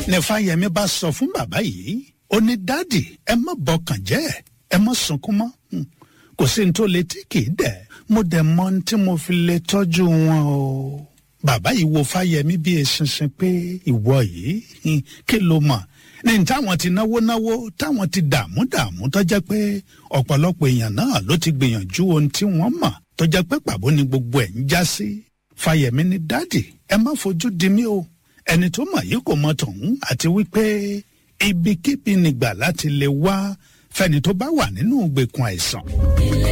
ní fáyemí bá sọ fún bàbá yìí ó ní dádì ẹ má bọkàn jẹ́ ẹ má sunkún mọ́ Hmm. kò sí ní tó lè tí kì í dẹ̀ mo dẹ̀ mọ ohun tí mo fi lè tọ́jú wọn o bàbá yìí wo fáyemí bí eṣinṣin pé ìwọ yìí hmm, kí ló mọ̀ ní táwọn ti náwó náwó táwọn ti dààmú dààmú tó jẹ́ pé ọ̀pọ̀lọpọ̀ èèyàn náà ló ti gbìyànjú ohun tí wọ́n mọ̀ tó jẹ́ pé pàbó ni gbogbo ẹ̀ ń já sí fáyemí ní dádì ẹ má fojú di mí o ẹni tó mọ̀ yìí kò mọ tọ̀hún àti wípé ibikíbi nìgbà láti lè wá fẹ́ni tó bá wà nínú ìgbèkùn àìsàn. ilé